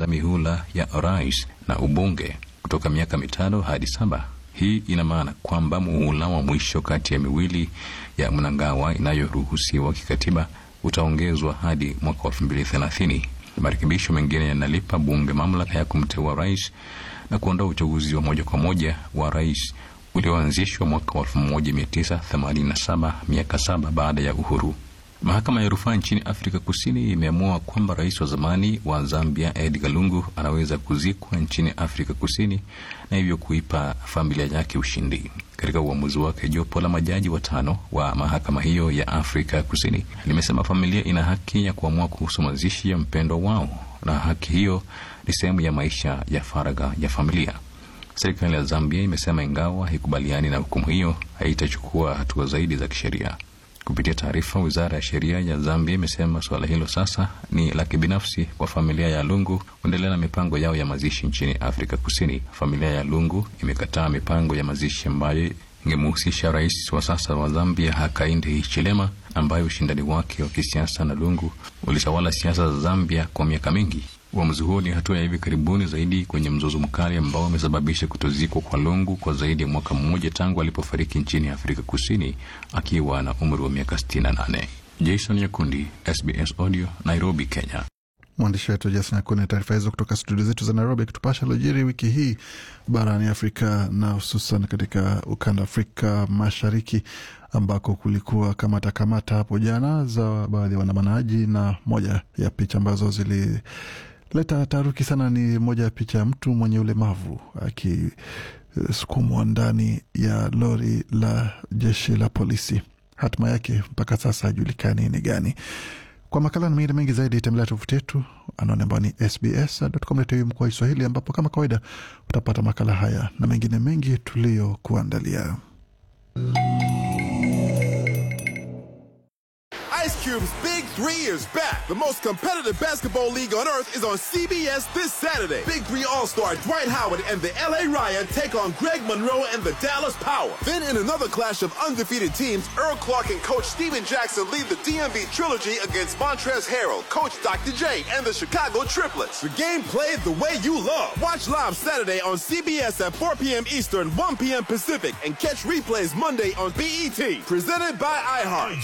kupanda mihula ya rais na ubunge kutoka miaka mitano hadi saba. Hii ina maana kwamba muhula wa mwisho kati ya miwili ya Mnangagwa inayoruhusiwa kikatiba utaongezwa hadi mwaka wa elfu mbili thelathini. Marekebisho mengine yanalipa bunge mamlaka ya kumteua rais na kuondoa uchaguzi wa moja kwa moja wa rais ulioanzishwa mwaka wa 1987 miaka saba baada ya uhuru. Mahakama ya rufaa nchini Afrika Kusini imeamua kwamba rais wa zamani wa Zambia Edgar Lungu anaweza kuzikwa nchini Afrika Kusini na hivyo kuipa familia yake ushindi. Katika uamuzi wake, jopo la majaji watano wa mahakama hiyo ya Afrika Kusini limesema familia ina haki ya kuamua kuhusu mazishi ya mpendwa wao, na haki hiyo ni sehemu ya maisha ya faragha ya familia. Serikali ya Zambia imesema ingawa haikubaliani na hukumu hiyo, haitachukua hatua zaidi za kisheria. Kupitia taarifa, wizara ya sheria ya Zambia imesema suala hilo sasa ni la kibinafsi kwa familia ya Lungu kuendelea na mipango yao ya mazishi nchini Afrika Kusini. Familia ya Lungu imekataa mipango ya mazishi ambayo ingemhusisha rais wa sasa wa Zambia Hakainde Hichilema, ambaye ushindani wake wa kisiasa na Lungu ulitawala siasa za Zambia kwa miaka mingi. Uamuzi huo ni hatua ya hivi karibuni zaidi kwenye mzozo mkali ambao umesababisha kutozikwa kwa Lungu kwa zaidi ya mwaka mmoja tangu alipofariki nchini Afrika Kusini akiwa na umri wa miaka 68. Jason Nyakundi, SBS Audio, Nairobi, Kenya. Mwandishi wetu Jason Nyakundi na taarifa hizo kutoka studio zetu za Nairobi, akitupasha lojiri wiki hii barani Afrika na hususan katika ukanda Afrika Mashariki ambako kulikuwa kamata kamata hapo jana za baadhi ya waandamanaji, na moja ya picha ambazo zili leta taharuki sana ni moja ya picha ya mtu mwenye ulemavu akisukumwa ndani ya lori la jeshi la polisi. Hatima yake mpaka sasa hajulikani ni gani. Kwa makala na mengine mengi zaidi, tembelea tovuti yetu anaone ambao ni sbs.com.au mkoa Kiswahili, ambapo kama kawaida utapata makala haya na mengine mengi tuliyokuandalia. Ice Cube's Big Three is back. The most competitive basketball league on earth is on CBS this Saturday. Big Three All-Star Dwight Howard and the LA Riot take on Greg Monroe and the Dallas Power. Then in another clash of undefeated teams, Earl Clark and Coach Steven Jackson lead the DMV Trilogy against Montrez Harrell, Coach Dr. J, and the Chicago Triplets. The game played the way you love. Watch live Saturday on CBS at 4 p.m. Eastern, 1 p.m. Pacific, and catch replays Monday on BET. Presented by iHeart.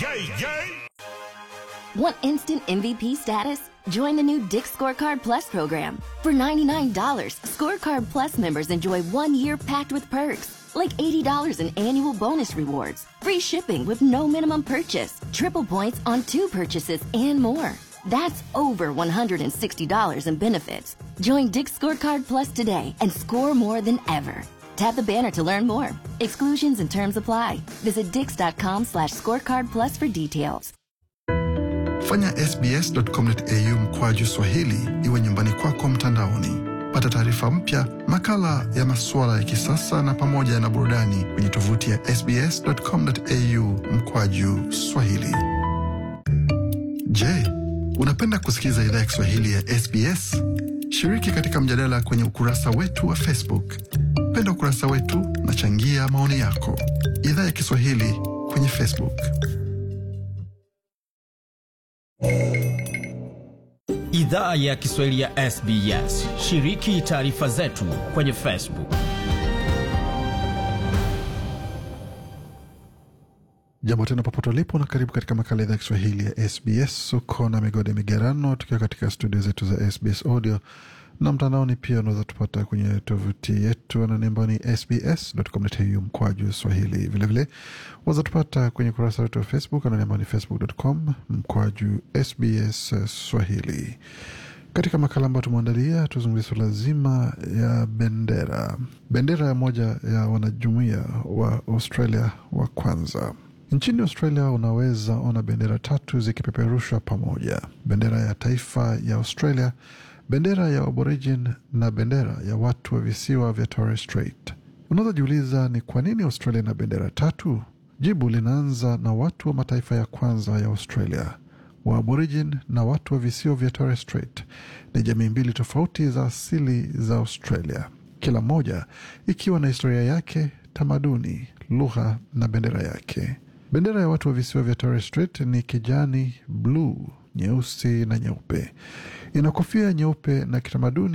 Want instant MVP status? Join the new Dick Scorecard Plus program. For $99, Scorecard Plus members enjoy one year packed with perks, like $80 in annual bonus rewards, free shipping with no minimum purchase, triple points on two purchases, and more. That's over $160 in benefits. Join Dick Scorecard Plus today and score more than ever. Tap the banner to learn more. Exclusions and terms apply. Visit dix.com slash scorecard plus for details. Fanya sbs.com.au mkwaju Swahili iwe nyumbani kwako mtandaoni. Pata taarifa mpya, makala ya masuala ya kisasa na pamoja na burudani kwenye tovuti ya sbs.com.au mkwaju Swahili. Je, unapenda kusikiliza idhaa ya Kiswahili ya SBS? Shiriki katika mjadala kwenye ukurasa wetu wa Facebook. Penda ukurasa wetu na changia maoni yako. Idhaa ya Kiswahili kwenye Facebook. Idhaa ya Kiswahili ya SBS. Shiriki taarifa zetu kwenye Facebook. Jambo tena popote ulipo na karibu katika makala ya idhaa ya Kiswahili ya SBS. Uko na migode migerano, tukiwa katika studio zetu za SBS audio na mtandaoni pia unaweza tupata kwenye tovuti yetu anani ambao ni sbs.com.au mkwaju swahili. Vilevile waweza tupata kwenye ukurasa wetu wa Facebook anani ambao ni facebook.com mkwaju sbs swahili. Katika makala ambayo tumeandalia, tuzungumzia suala zima ya bendera, bendera ya moja ya wanajumuia wa Australia wa kwanza. Nchini Australia unaweza ona bendera tatu zikipeperushwa pamoja: bendera ya taifa ya Australia, bendera ya Aborigin na bendera ya watu wa visiwa vya Torres Strait. Unaweza jiuliza ni kwa nini Australia na bendera tatu? Jibu linaanza na watu wa mataifa ya kwanza ya Australia. Wa Aborigin na watu wa visiwa vya Torres Strait ni jamii mbili tofauti za asili za Australia, kila moja ikiwa na historia yake, tamaduni, lugha na bendera yake. Bendera ya watu wa visiwa vya Torres Strait ni kijani, bluu, nyeusi na nyeupe. Ina kofia nyeupe na kitamaduni